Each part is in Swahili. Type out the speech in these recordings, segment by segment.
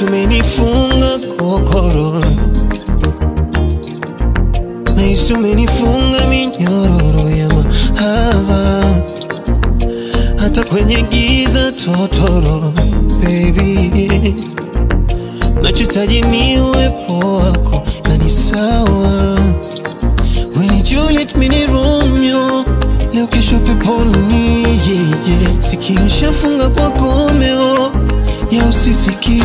nahisi umenifunga kokoro, nahisi umenifunga minyororo ya mahaba, hata kwenye giza totoro, baby nachohitaji ni uwepo wako na ni sawa. We ni Juliet, mi ni Romeo, leo kesho peponi. yeah, yeah. Sikio shafunga kwa komeo ya usisikie.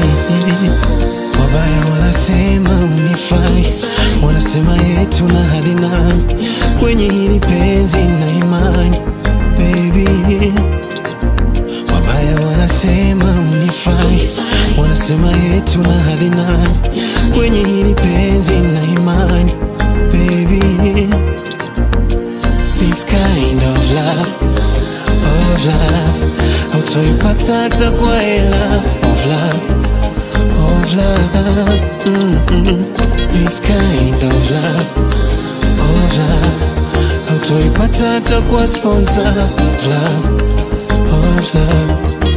Wabaya wanasema unifai, wanasema yetu na hadhi nani kwenye hili penzi na imani baby Wabaya wanasema unifai, wanasema yetu na hadhi nani kwenye hili penzi na imani baby. This kind of love, of love hautoipata hata kwa hela of love, of love mm -mm. This kind of love, of love hautoipata hata kwa sponsor of love, of love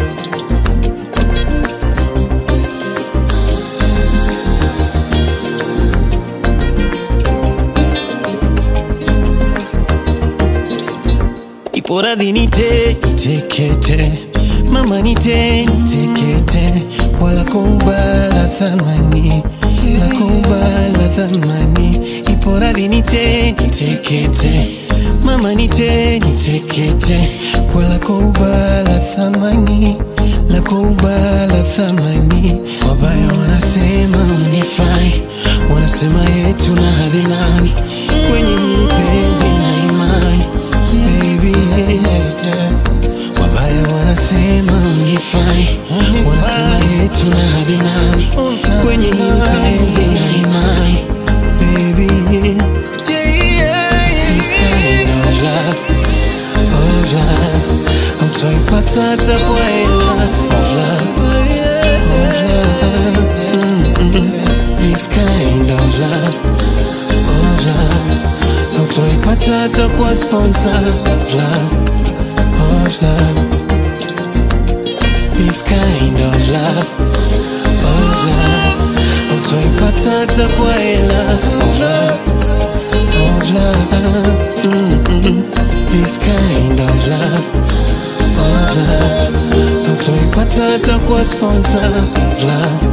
Ipo radhi nite nitekete, mama nite nitekete, wala kubala thamani la kubala thamani. Ipo radhi nite nitekete, mama nite nitekete, wala kubala thamani la kubala thamani. Wabaya wanasema unifai, wanasema yetu na hadhi nani kwenye hili penzi na imani baby yeah, yeah. Wabaya wanasema unifai, wanasema yetu na hadhi nani kwenye hili penzi na imani baby This kind of love, of love hautoipata hata kwa hela of love, of love mm-mm. This kind of love, of love hautoipata hata kwa sponsor of love, of love This kind of love, of love hautoipata hata kwa hela of love, of love mm-mm. This kind of love, of love hautoipata hata kwa sponsor of love